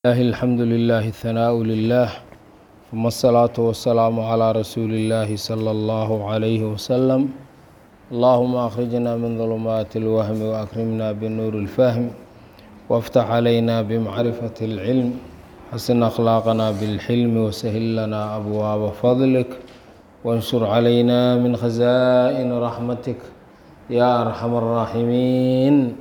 الله الحمد لله الثناء لله ثم الصلاة والسلام على رسول الله صلى الله عليه وسلم اللهم أخرجنا من ظلمات الوهم وأكرمنا بالنور الفهم وافتح علينا بمعرفة العلم حسن أخلاقنا بالحلم وسهل لنا أبواب فضلك وانشر علينا من خزائن رحمتك يا أرحم الراحمين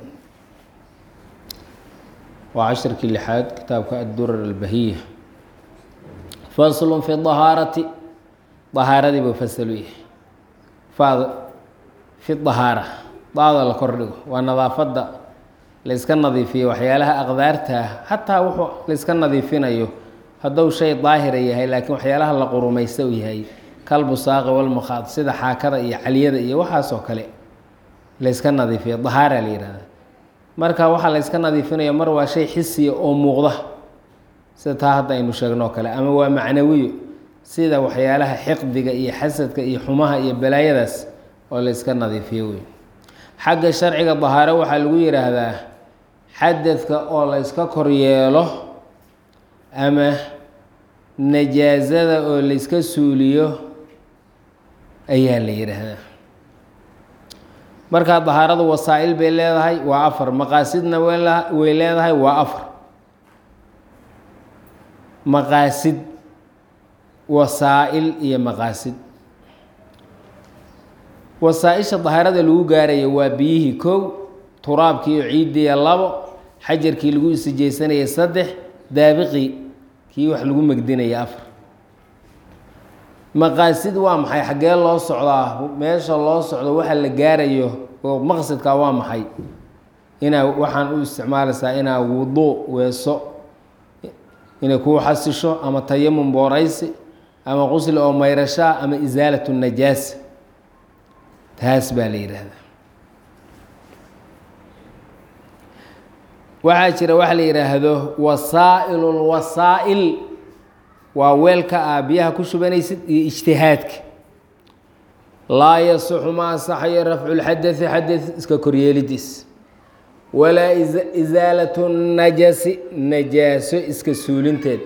waa cashirkii lixaad kitaabka addurar albahiya faslun fi dahaarati dahaaradii buu fasalu yahay faad fi dahaara daada la kordhigo waa nadaafadda layska nadiifiyo waxyaalaha aqdaarta ah xataa wuxuu layska nadiifinayo hadduu shay daahira yahay laakiin waxyaalaha la qurumaysta u yahay kalbusaaqi walmukhaad sida xaakada iyo caliyada iyo waxaasoo kale layska nadiifiyo dahaara la yihahda marka waxaa la yska nadiifinaya mar waa shay xisiya oo muuqda sida taa hadda aynu sheegnoo kale ama waa macnawiyo sida waxyaalaha xiqdiga iyo xasadka iyo xumaha iyo balaayadaas oo la yska nadiifiyo wey xagga sharciga dahaaro waxaa lagu yidhaahdaa xadadka oo la yska koryeelo ama najaasada oo la yska suuliyo ayaa la yidhaahdaa markaa dahaaradu wasaa-il bay leedahay waa afar maqaasidna way leedahay waa afar maqaasid wasaa-il iyo maqaasid wasaa-isha dahaarada lagu gaarayo waa biyihii kow turaabkii oo ciidiya labo xajarkii lagu isijaysanayay saddex daabiqii kii wax lagu megdinaya afar maqaasid waa maxay xaggee loo socdaa meesha loo socdo waxa la gaarayo oo maqsadka waa maxay inaa waxaan u isticmaalaysaa inaa wuduu weeso inay kuu xasisho ama tayamum booraysi ama qusli oo mayrashaa ama isaalatu najaasa taas baa la yidhaahdaa waxaa jira waxa la yidhaahdo wasaa'ilu lwasaa'il waa weelka aa biyaha ku shubanaysid iyo ijtihaadka laa yasixu ma asaxayo rafcu lxadai xadad iska koryeelidiis walaa isaalatu najasi najaaso iska suulinteed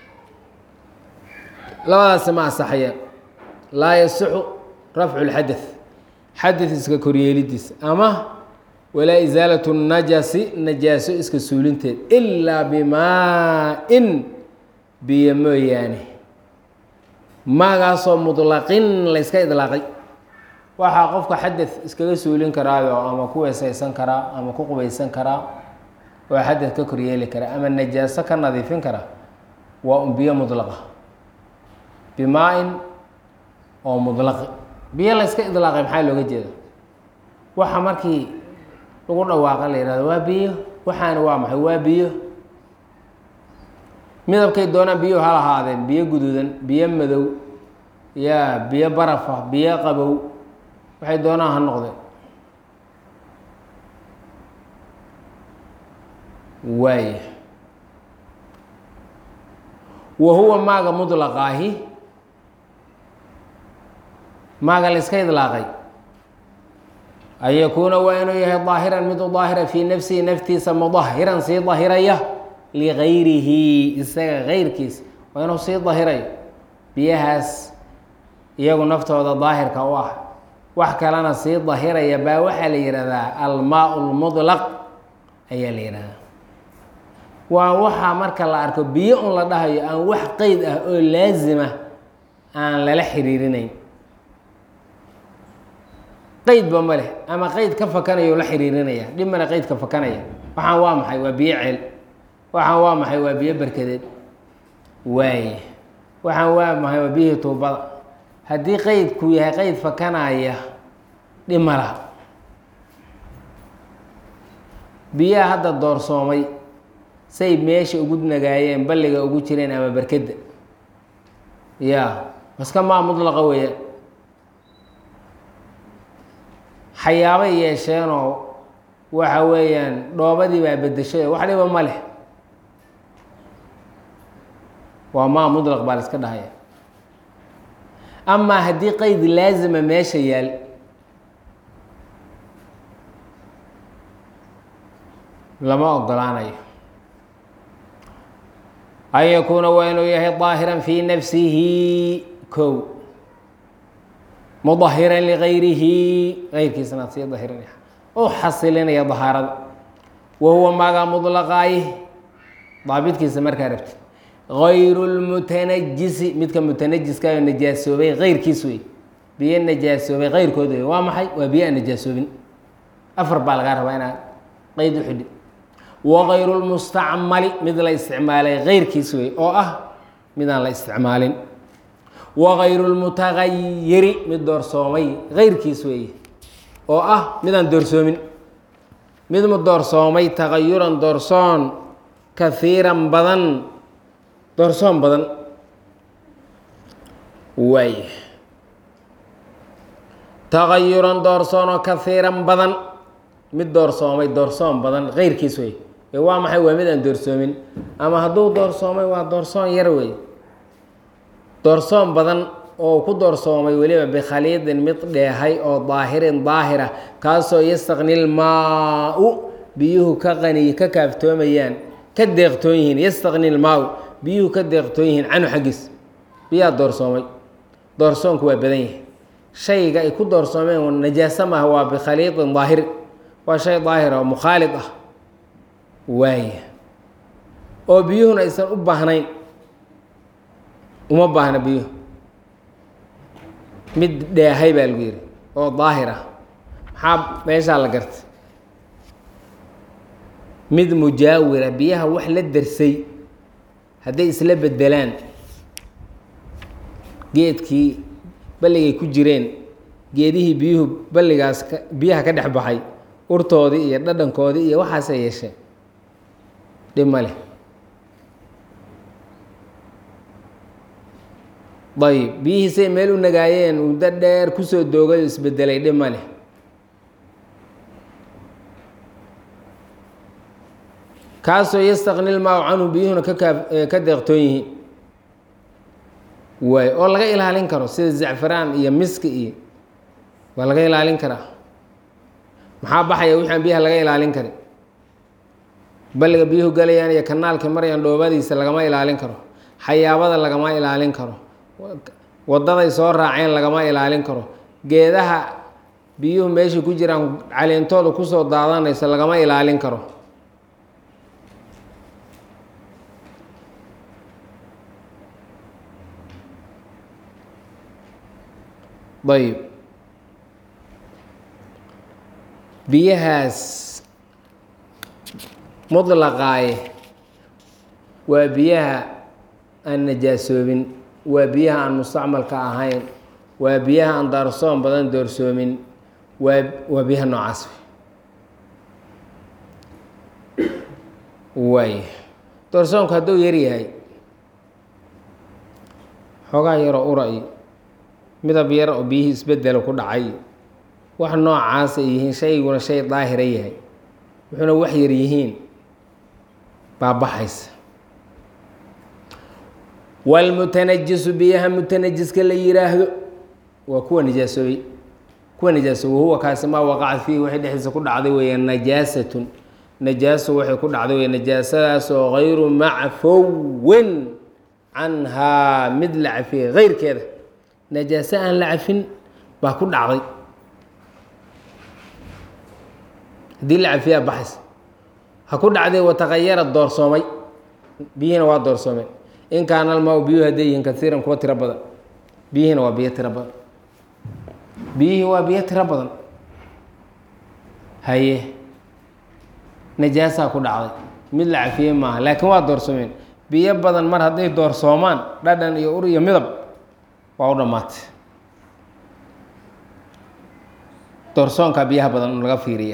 labadaasi ma asaxayaan laa yasixu rafcu lxada xadad iska koryeelidiis ama walaa isaalatu najasi najaaso iska suulinteed ilaa bimaa-in biyo mooyaane maagaasoo mutlaqin layska idlaaqay waxaa qofka xadad iskaga suulin karaayo ama ku weesaysan karaa ama ku qubaysan karaa oo xadad ka koryeeli karaa ama najaaso ka nadiifin karaa waa un biyo mudlaqa bimaa-in oo mudlaqi biyo layska idlaaqay maxaa looga jeeda waxa markii lagu dhawaaqa la yihahdo waa biyo waxaana waa maxay waa biyo midabkay doonaan biyuhu ha lahaadeen biyo guduudan biyo madow yaa biyo barafa biyo qabow waxay doonaan ha noqdeen waaya wa huwa maaga mudlaqaahi maaga la iska idlaaqay an yakuuna waa inuu yahay daahiran mid u daahira fii nafsihi naftiisa mudahiran sii dahiraya ligayrihi isaga keyrkiis waa inuu sii dahirayo biyahaas iyagu naftooda daahirka u ah wax kalena sii dahiraya baa waxaa la yihahdaa almaa lmudlaq ayaa la yihahdaa waa waxaa marka la arko biyo un la dhahayo aan wax qeyd ah oo laazima aan lala xiriirinayn qeydba ma leh ama qeyd ka fakanayo la xiriirinaya dhib male qeyd ka fakanaya waxaan waa maxay waa biyo ceel waxaan waa maxay waa biyo berkadeed waaye waxaan waa maxay waa biyihii tuubada haddii qeydku yahay qeyd fakanaya dhib ma laha biyaha hadda doorsoomay say meesha ugu nagaayeen balliga ugu jireen ama berkedda ya maska maa mudlaqa weeyaan xayaabay yeesheenoo waxa weeyaan dhoobadii baa bedeshay wax dhiba ma leh waa maa mudlaq baa la iska dhahaya amaa haddii qeyd laazima meesha yaal lama ogolaanayo an yakuuna waa inuu yahay daahiran fii nafsihi kow mudahiran ligayrihi gayrkiisana sii dahirinaya u xasilinaya dahaarada wa huwa maagaa mudlaqaayih daabidkiisa markaa rabti gayru lmutanajisi midka mutanajiska oo najaasoobay keyrkiis wey biyo najaasoobay keyrkood wey waa maxay waa biyo aan najaasoobin afar baa lagaa rabaa inaad qeyd u xidhi wagayru lmustacmali mid la isticmaalay keyrkiis wey oo ah midaan la isticmaalin wagayru lmutagayiri mid doorsoomay keyrkiis weeye oo ah midaan doorsoomin mid mu doorsoomay tagayuran doorsoon kahiiran badan doorsoon badan waay tagayuran doorsoonoo kahiiran badan mid doorsoomay doorsoon badan keyrkiis wey ee waa maxay waa mid aan doorsoomin ama hadduu doorsoomay waa doorsoon yar wey doorsoon badan oo ku doorsoomay weliba bikhaliidin mid dheehay oo daahirin daahira kaasoo yastaqni lmaa-u biyuhu ka qani ka kaaftoomayaan ka deeqtoon yihiin yastaqni lmaa-u biyuhu ka deeqtoon yihiin canhu xaggiis biyaa doorsoomay doorsoonku waa badan yahay shayga ay ku doorsoomeen najaaso maaha waa bikhaliidin daahir waa shay daahir oo mukhaalid ah waaya oo biyuhuna aysan u baahnayn uma baahna biyuhu mid dheehay baa lagu yidhi oo daahir ah maxaa meeshaa la gartay mid mujaawira biyaha wax la darsay hadday isla bedelaan geedkii balligay ku jireen geedihii biyuhu balligaas ka biyaha ka dhex baxay urtoodii iyo dhadhankoodii iyo waxaasay yeesheen dhib ma leh ayb biyihiisay meel u nagaayeen muddo dheer kusoo doogay oo isbedelay dhib ma leh kaasoo yastaqni lmaa canhu biyuhuna ka kaa ka deeqtoon yihiin waay oo laga ilaalin karo sida zacfaraan iyo miski iyo waa laga ilaalin karaa maxaa baxaya wixi aan biyaha laga ilaalin karin balliga biyuhu galayaan iyo kanaalka marayaan dhoobadiisa lagama ilaalin karo xayaabada lagama ilaalin karo wadaday soo raaceen lagama ilaalin karo geedaha biyuhu meesha ku jiraan caleentooda kusoo daadanayso lagama ilaalin karo ayb biyahaas mutlaqaaye waa biyaha aan najaasoobin waa biyaha aan mustacmalka ahayn waa biyaha aan daarsoon badan doorsoomin waa waa biyaha noocaas waay doorsoonku hadduu yar yahay xoogaa yaroo ura iyo midab yar oo biyihii isbedelo ku dhacay wax noocaas ay yihiin shayguna shay daahira yahay wuxuuna wax yar yihiin baabaxaysa wاlmutanajisu biyaha mutanajiska la yiraahdo waa kuwa nijaasoobay kuwa nijaasoobay huwa kaasi maa waqacat fiihi waxay dhexdiisa ku dhacday weeye najaasatun najaaso waxay ku dhacday weye najaasadaasoo gayru macfowin canhaa mid la cafiyey keyrkeeda najaaso aan la cafin baa ku dhacday haddii la cafiyaa baxays ha ku dhacday wataqayara doorsoomay biyihiina waa doorsoomeen in kaana almaa biyuhu hadday yihiin kaiiran kuwa tiro badan biyihiina waa biyo tiro badan biyihii waa biyo tiro badan haye najaasaa ku dhacday mid la cafiyey maaha laakiin waa doorsoomeen biyo badan mar hadday doorsoomaan dhadhan iyo ur iyo midab waa u dhammaatay doorsoonkaa biyaha badan laga fiiriya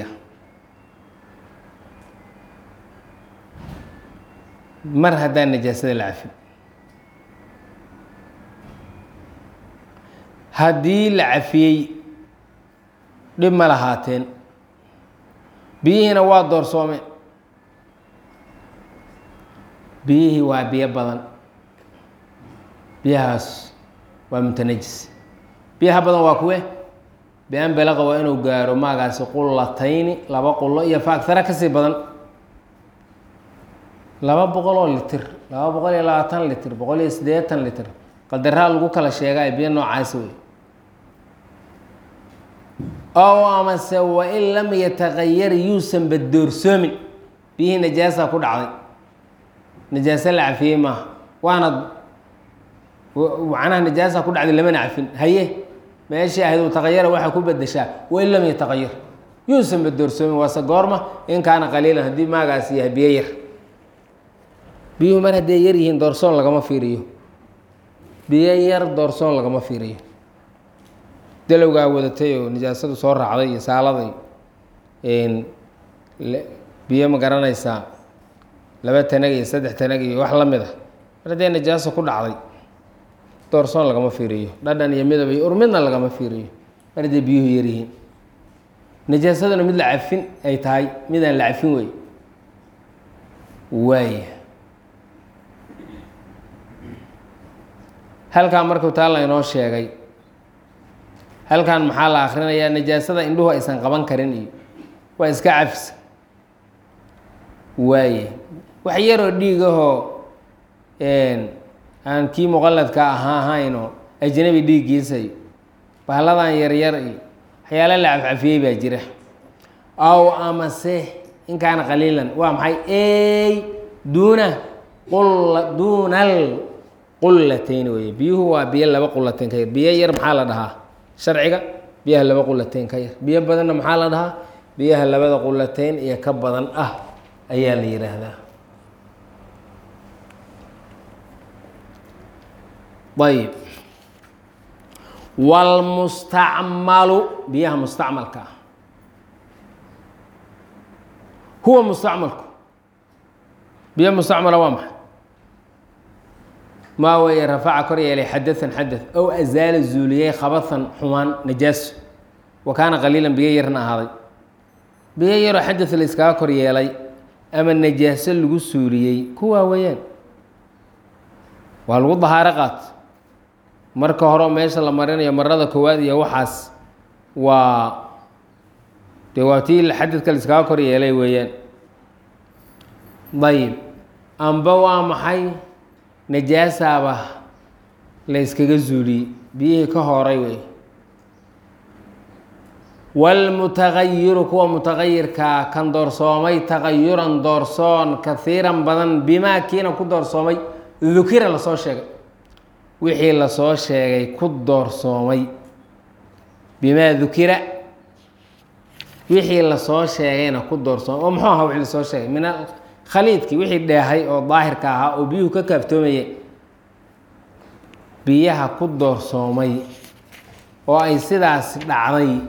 mar haddaan najaasada la cafin haddii la cafiyey dhib ma lahaateen biyihiina waa doorsoomeen biyihii waa biyo badan biyahaas waa mutanajis biyaha badan waa kuwe bian belaqa waa inuu gaaro maagaasi qullatayni laba qullo iyo fa agtara kasii badan laba boqol oo litir laba boqol iyo labaatan litir boqol iyo siddeetan litir qadaraa lagu kala sheegaay biyo noocaasi wey ow amase wain lam yataqayar yuusan badoorsoomin biyihii najaasa ku dhacday najaaso la cafiyey maaha waana macnaha najaasa ku dhacday lamana cafin haye meeshii ahayd uu taqayara waxaa ku bedeshaa wain lam yataqayar yuusan badoorsoomin waase goorma in kaana qaliilan haddii maagaas yahay biyo yar biyuhu mar hadday yar yihiin doorsoon lagama fiiriyo biyo yar doorsoon lagama fiiriyo dalowgaa wadatay oo nijaasadu soo raacday iyo saaladay biyo ma garanaysaa laba tanag iyo saddex tanag iyo wax la mid a mar haddee najaaso ku dhacday doorsoon lagama fiiriyo dhadhan iyo midab iyo urmidna lagama fiiriyo mar haddee biyuhu yaryihiin najaasaduna mid la cafin ay tahay midaan la cafin wey waaya halkaa markuu taa la inoo sheegay halkan maxaa la akrinayaa najaasada indhuhu aysan qaban karin iyo waa iska cafisa waaye wax yaroo dhiigahoo aan kii muqaladka ahaa ahaynoo ajnabi dhiiggiisayo bahalladan yaryar iyo waxyaala la cafcafiyey baa jira aw amase in kaana qaliilan waa maxay ey duuna qula duunal qullatayn weye biyuhu waa biyo laba qulateyn ka yar biyo yar maxaa la dhahaa sharciga biyaha laba qulateyn ka yar biyo badanna maxaa la dhahaa biyaha labada qulateyn iyo ka badan ah ayaa la yidhaahdaa ayib wاlmustacmalu biyaha mustacmalka ah huwa mustacmalku biyo mustacmala waa maxay maa weeye rafaca kor yeelay xadaثan xadaث ow azaala zuuliyey khabahan xumaan najaaso wa kaana qaliilan biyo yarna ahaaday biyo yaroo xadaث la iskaga kor yeelay ama najaaso lagu suuliyey kuwaa weeyaan waa lagu dahaaro qaat marka hore meesha la marinayo marada koowaad iyo waxaas waa dee waa tii xadadka la iskaga kor yeelay weeyaan dayib amba waa maxay najaasaaba la yskaga zuuliyey biyihii ka horay wey wاlmutagayiru kuwa mutagayirkaa kan doorsoomay tagayuran doorsoon kahiiran badan bimaa kiina ku doorsoomay dukira lasoo sheegay wixii lasoo sheegay ku doorsoomay bimaa dukira wixii lasoo sheegayna ku doorsoomay oo muxuu ahaa wixii lasoo sheegay min khaliidkii wixii dheehay oo daahirka ahaa oo biyuhu ka kaaftoomayay biyaha ku doorsoomay oo ay sidaas dhacday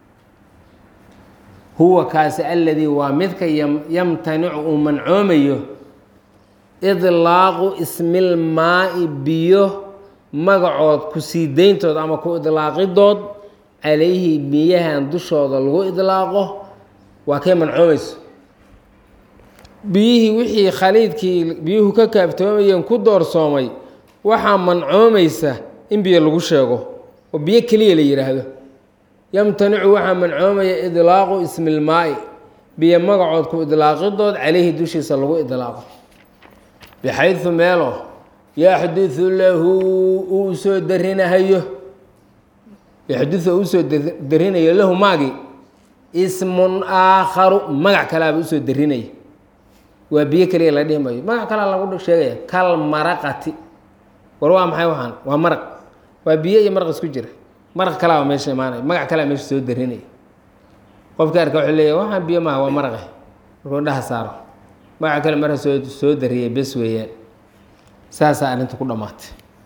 huwa kaasi aladii waa midka yamtanicu uu mancoomayo idlaaqu ismilmaa-i biyo magacood ku sii dayntood ama ku idlaaqidood calayhi biyahan dushooda lagu idlaaqo waa kay mancoomayso biyihii wixii khaliidkii biyuhu ka kaaftoomayeen ku doorsoomay waxaa mancoomaysa in biyo lagu sheego oo biyo keliya la yidhaahdo yamtanicu waxaa mancoomaya idlaaqu ismilmaa-i biyo magacood ku idlaaqidood calayhi dushiisa lagu idlaaqo bixaydu meelo yaxdiu lahu uu soo darinahayo yaxdiu uu soo darinayo lahu maagi ismun aakharu magac kalaaba usoo darinaya waa biyo keliya la dhihi mayo magac kalea lagu sheegaya kal maraqati war waa maxay waxaan waa maraq waa biyo iyo maraq isku jira maraq kalaaba meesha imaanaya magac kalea meesha soo darinaya qofka arka wuxuu leeya waxaan biyo maaha waa maraqe markuu dhaha saaro magac kale marka soo soo dariyay bes weeyaan saasaa arrinta ku dhammaatay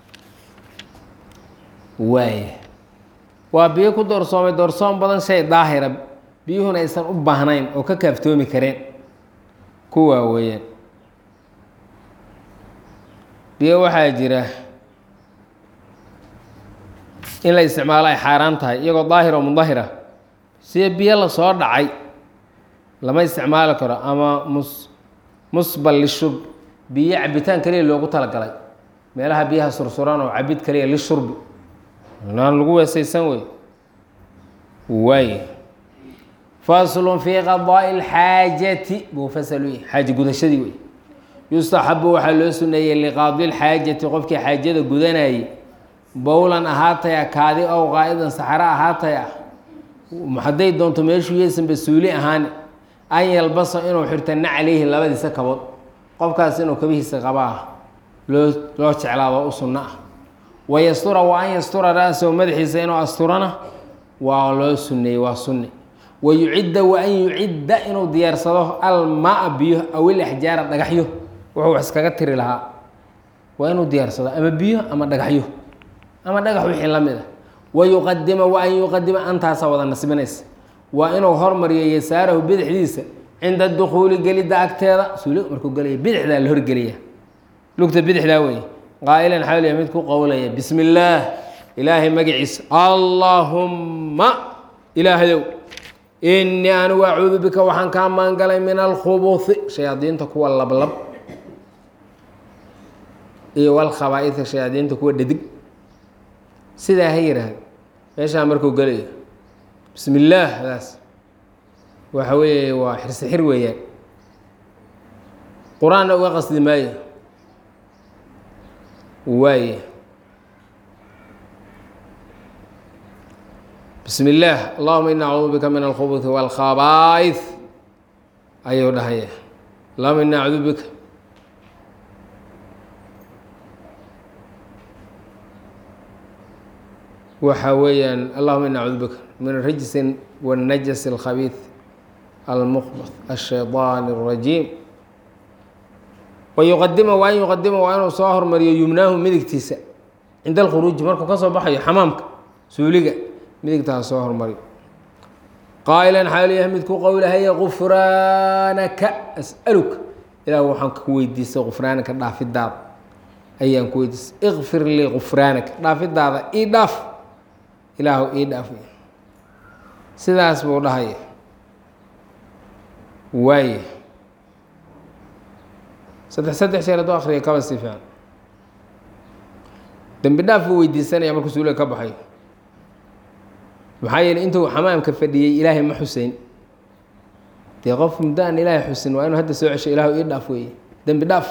waaya waa biyo ku doorsoomay doorsoon badan shay daahira biyuhuna aysan u baahnayn oo ka kaaftoomi kareen kuwaa weeyaan biyo waxaa jira in la isticmaalo ay xaaraan tahay iyagoo daahir oo mudahira sida biyo lasoo dhacay lama isticmaali karo ama mus musbal lishurb biyo cabitaan keliya loogu talagalay meelaha biyaha sursuran oo cabid kaliya lishurbi aan lagu weesaysan wey waay faslun fii qadaa'i اlxaajati buu fasal u yahay xaaja gudashadii wey yustaxabu waxaa loo suneeyey liqaadi lxaajati qofkii xaajada gudanayay bowlan ahaataya kaadi ow qaa'idan saxro ahaataya hadday doonto meeshuu yeysanba suuli ahaan an yalbasa inuu xirto naclayhi labadiisa kabood qofkaas inuu kabihiisa qaba ah loo loo jeclaado u sunno ah wayastura wa an yastura ra-sahu madaxiisa inuu asturana waa loo suneeyey waa sunni wayucidda wa an yucidda inuu diyaarsado almaa biyo aw ilaxjaara dhagaxyo wuxuu wax iskaga tiri lahaa waa inuu diyaarsado ama biyo ama dhagaxyo ama dhagax wixii la mid a wayuqadima wa an yuqadima antaasa wada nasbinaysa waa inuu hormariyo yasaarahu bidixdiisa cinda dukuuli gelidda agteeda suuli markuu gelaya bidixdaa la horgelaya lugta bidixdaa weeye qaa'ilan xawliya mid ku qowlaya bismi illaah ilaahay magaciisa allaahumma ilaahayow innii anigu acuudu bika waxaan kaa maangalay min alkhubuhi shayaadiinta kuwa lablab iyo walkhabaaidka shayaadiinta kuwa dhadig sidaa ha yidhaahdo meeshaa markuu gelayo bismi illaah daas waxa weeye waa xirsi xir weeyaan qur-aanna uga qasdi maayo waaye bismi illaah allahuma ina acuudu bika min alkhubuthi walkhabaaid ayuu dhahaya allahuma ina acuudu bika waxa weeyaan allahuma ina acuudu bika min rijsin wاnajas اlkhabiid almuqbط الshayطaan الrajiim wayuqadima wa an yuqadima waa inuu soo hormariyo yumnaahu midigtiisa cinda alkhuruuji markuu ka soo baxayo xamaamka suuliga midigtaa soo hormariyo qaa'ilan xaaliyaha mid ku qowlahaya gufraanaka as'aluka ilaah waxaan ku weydiistay gufraanaka dhaafidaada ayaan ku weydiistay ikfir lii gufraanaka dhaafidaada ii dhaaf ilaahu ii dhaaf sidaas buu dhahaya waaye saddex saddex jeer hadduu akriya kaba si fiican dembi dhaaf buu weydiisanaya markuu suuliga ka baxayo maxaa yeeley intuu xamaamka fadhiyey ilaahay ma xuseyn dee qof muddo aan ilaahay xusin waa inuu hadda soo cesho ilaahu ii dhaaf weeye dembi dhaaf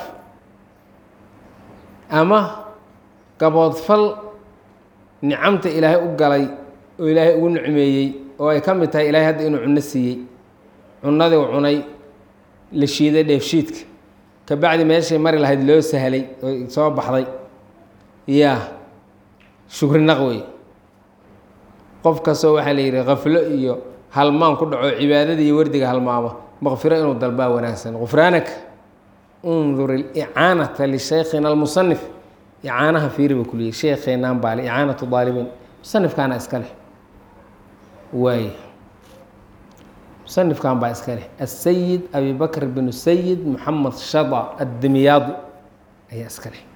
ama gaboodfal nicamta ilaahay u galay oo ilaahay ugu nicmeeyey oo ay ka mid tahay ilaahay hadda inuu cunno siiyey cunadii u cunay la shiiday dheefshiidka ka bacdi meeshay mari lahayd loo sahlay oo soo baxday yaa shukri naq wey qof kastoo waxaa la yidhi khaflo iyo halmaan ku dhaco cibaadada iyo wardiga halmaamo maqfiro inuu dalbaa wanaagsan gufraanaka undur ilicaanata lishaykhina almusanif icaanaha fiiri ba kuliyey sheekheenaan baale icaanatu daalibiin musanifkaana iska leh waay musanifkan baa iska leh asayid abi bakr binu sayid moxamed shada addimiyaadi ayaa iska leh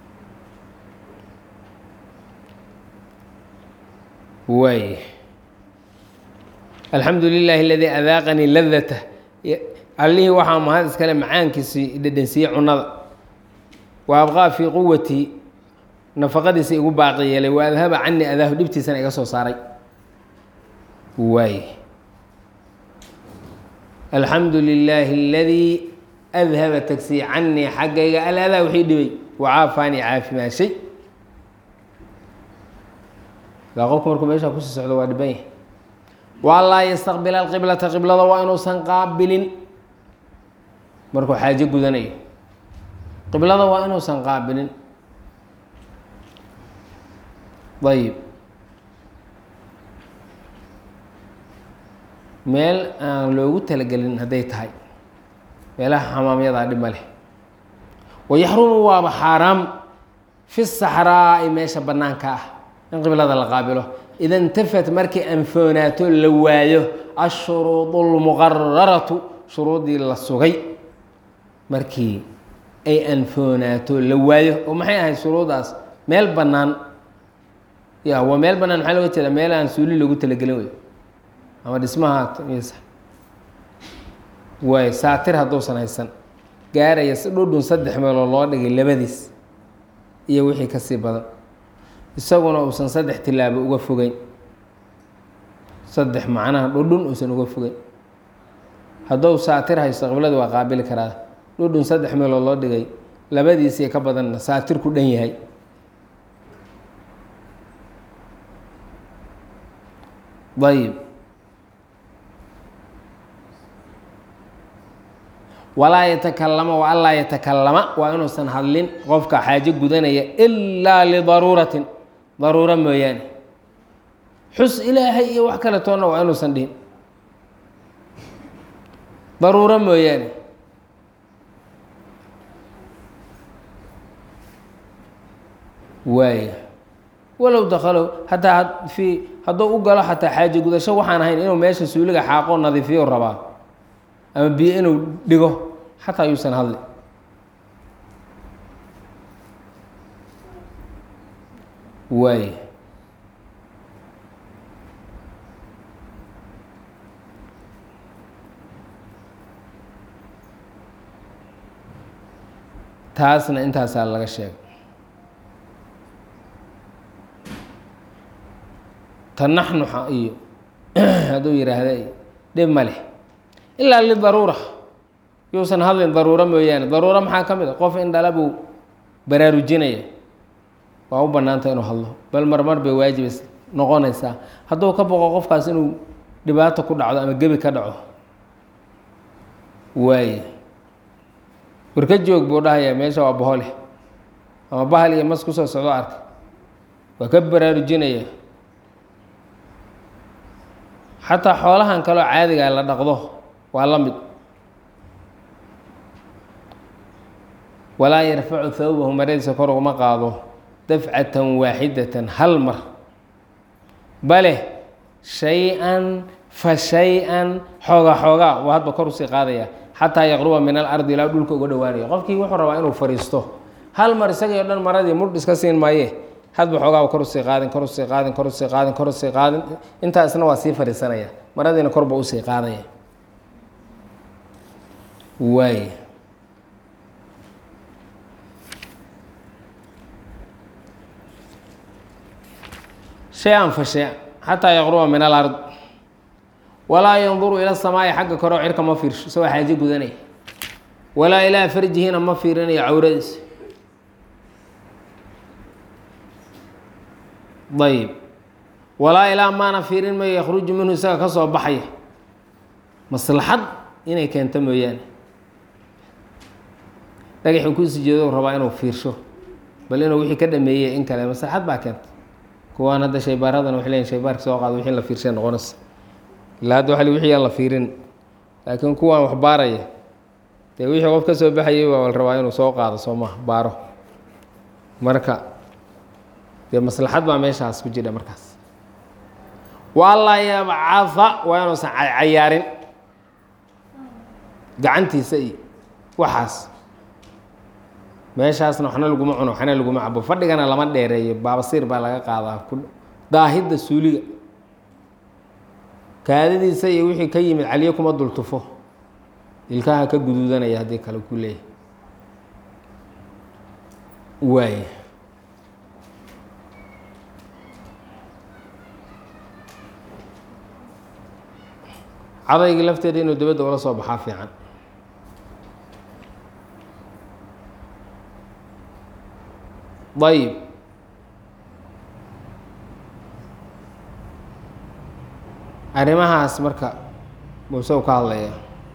waay alxamdu lilaahi aladii adaaqanii ladata allihii waxaa mahad iskale macaankiisii dhedhensiiyey cunada wa abqaa fii quwatii nafaqadiisa igu baaqi yeelay wa adhaba canii adaahu dhibtiisana iga soo saaray waay alxamdu lilaahi aladii adhaba tagsii canii xaggayga aladaa wixii dhibay wacaafaanii caafimaashay ilaa qofku markuu meeshaa kusii socdo waa dhiban yahay waa laa yastaqbila alqiblata qiblada waa inuusan qaabilin markuu xaajo gudanayo qiblada waa inuusan qaabilin ayib meel aan loogu talagelin hadday tahay meelaha xamaamyadaa dhib ma leh wayaxrumu waaba xaaraam fi saxraa'i meesha bannaanka ah in qiblada la qaabilo ida intafat markay anfoonaato la waayo ashuruud اlmuqararatu shuruuddii la sugay markii ay anfoonaato la waayo oo maxay ahayd shuruuddaas meel bannaan ya waa meel bannaan maxaa looga jeeda meel aan suuli loogu talagelin wey ama dhismaha ms waay saatir hadduusan haysan gaaraya si dhudhun saddex meelood loo dhigay labadiis iyo wixii kasii badan isaguna uusan saddex tilaabo uga fogeyn saddex macnaha dhudhun uusan uga fogeyn hadduu saatir haysto qiblada waa qaabili karaa dhudhun saddex meelood loo dhigay labadiisii ka badanna saatir ku dhan yahay ayib walaa yatakalama wa anlaa yatakalama waa inuusan hadlin qofka xaajo gudanaya ilaa lidaruuratin daruuro mooyaane xus ilaahay iyo wax kale toonna waa inuusan dhihin daruuro mooyaane waaya walow dakalow hataa fii hadduu u galo xataa xaajo gudasho waxaan ahayn inuu meesha suuliga xaaqoo nadiifiyo rabaa ama biyo inuu dhigo xataa yuusan hadli waay taasna intaasaa laga sheegay tanaxnuxa iyo hadduu yidhaahda dhib ma leh ilaa lidaruura yuusan hadlin daruuro mooyaane daruuro maxaa ka mid a qof in dhala buu baraarujinaya waa u bannaanta inuu hadlo bal marmar bay waajibas noqonaysaa hadduu ka boqo qofkaas inuu dhibaato ku dhacdo ama gebi ka dhaco waaye warka joog buu dhahayaa meesha waa bohole ama bahal iyo mas kusoo socdo arka waa ka baraarujinaya xataa xoolahan kaloo caadigaa la dhaqdo waa la mid walaa yarfacu thawbahu maradiisa kor uguma qaado dafcatan waaxidatan hal mar bale shay-an fa shay-an xooga xoogaa waa hadba kor usii qaadaya xataa yaqruba min alardi ilaa dhulka uga dhowaanaya qofkii wuxuu rabaa inuu fadhiisto hal mar isagii o dhan maradii mudh iska siin maaye hadba xoogaa kor usii qaadin kor usii qaadin kor usii qaadin kor usii qaadin intaa isna waa sii fadhiisanaya maradiina korba usii qaadaya waay shay-an fa shay xataa yaqruba min alard walaa yanduru ila samaa'i xagga koreo cirka ma fiirsho isagoo xaajo gudanaya walaa ilaa farjihina ma fiirinayo cawradiisa ayb walaa ilaa maana fiirin mayo yakhruju minhu isaga ka soo baxaya maslaxad inay keento mooyaane dhagaxii ku sujeedo rabaa inuu fiirsho bal inuu wixii ka dhameeyey in kale maslaxad baa keenta kuwaan hadda shaybaaradan waxay leeyihin shaybaarka soo qaado wixii la fiirshay noqonaysa ilaa hadda waxa wixii aan la fiirin laakiin kuwaan wax baaraya dee wixii qof ka soo baxayay waa la rabaa inuu soo qaado soo maha baaro marka dee maslaxad baa meeshaas ku jira markaas waalaa yabcaa waa inuusan cayaarin gacantiisa iyo waxaas meeshaasna waxna laguma cuno waxna laguma cabo fadhigana lama dheereeyo baabasiir baa laga qaadaa daahidda suuliga kaadadiisa iyo wixii ka yimid caliyo kuma dultufo ilkaha ka guduudanaya haddii kale ku leeyahay waay cadaygii lafteeda inuu dabadda ula soo baxaa fiican ayib arrimahaas marka muuse u ka hadlaya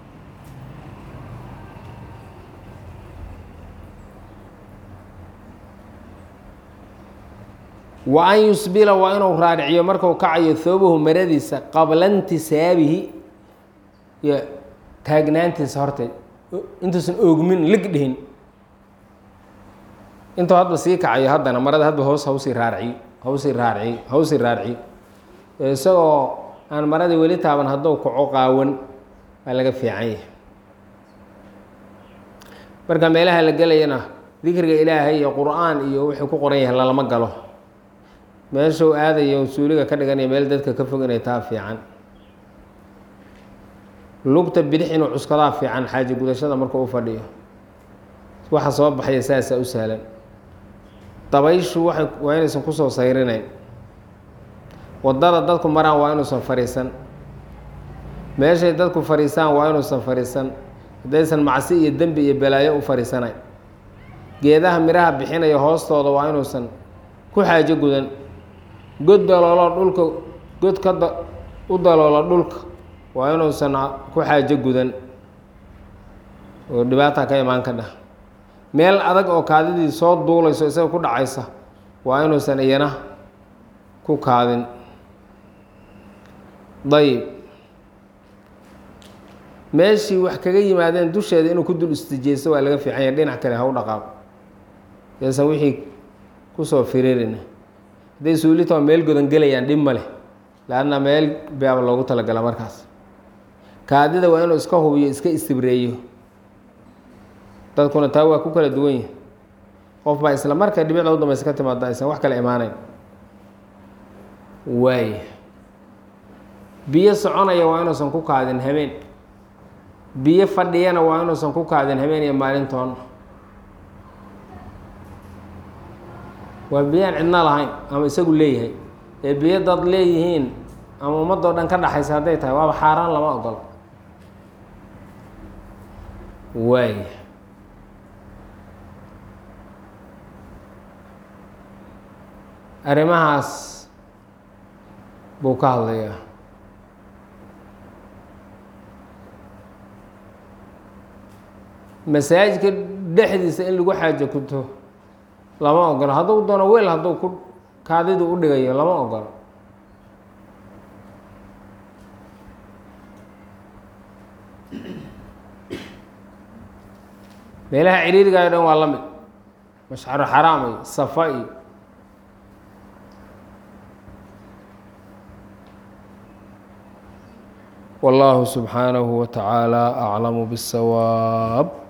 wa an yusbila waa inuu raariciyo markau kacayo thoobahu maradiisa qabla intisaabihi iyo taagnaantiisa horteed intuusan oogmin lig dhihin intuu hadba sii kacayo haddana marada hadba hoos hawsii raarciyo hawsii raarciyo hawsii raarciyo isagoo aan maradii weli taaban hadduu kaco qaawan waa laga fiican yahay marka meelaha la gelayana dikriga ilaahay iyo qur-aan iyo wuxuu ku qoran yahay lalama galo meeshuu aadayo suuliga ka dhiganaya meel dadka ka fog inay taa fiican lugta bidix inuu cuskadaa fiican xaaji gudashada markuu u fadhiyo waxa soo baxaya saasaa u sahlan dabayshu waay waa inaysan kusoo sayrinayn wadada dadku maraan waa inuusan fadhiisan meeshay dadku fadhiisaan waa inuusan fadhiisan haddaysan macsi iyo dembi iyo balaayo u fariisanayn geedaha midhaha bixinaya hoostooda waa inuusan ku xaajo gudan god daloolo dhulka god ka da u daloola dhulka waa inuusan ku xaajo gudan oo dhibaata ka imaan ka dhah meel adag oo kaadidii soo duulayso isaga ku dhacaysa waa inuusan iyana ku kaadin dayib meeshii wax kaga yimaadeen dusheeda inuu ku dul istijeysto waa laga fiican yahay dhinac kale ha u dhaqaaqo yaysan wixii kusoo firiirina hadday suulitao meel godan gelayaan dhib ma leh laanna meel baaba loogu talagala markaas kaadida waa inuu iska hubiyo iska istibreeyo dadkuna taa waa ku kala duwan yihi qof baa isla marka dhibicda u dambaysa ka timaada aysan wax kale imaanayn waay biyo soconaya waa inuusan ku kaadin habeen biyo fadhiyana waa inuusan ku kaadin habeen iyo maalintoona waa biyaan cidna lahayn ama isagu leeyahay ee biyo dad leeyihiin ama ummadoo dhan ka dhaxaysa hadday tahay waaba xaaraan lama ogolo waay arrimahaas buu ka hadlayaa masaajidka dhexdiisa in lagu xaajo kuto lama ogolo hadduu doono weel hadduu ku kaadidu u dhigayo lama ogolo meelaha ciriirigayo dhan waa la mid mashcaro xaraam iyo safa iyo والله سبحانه وتعالى أعلم بالصواب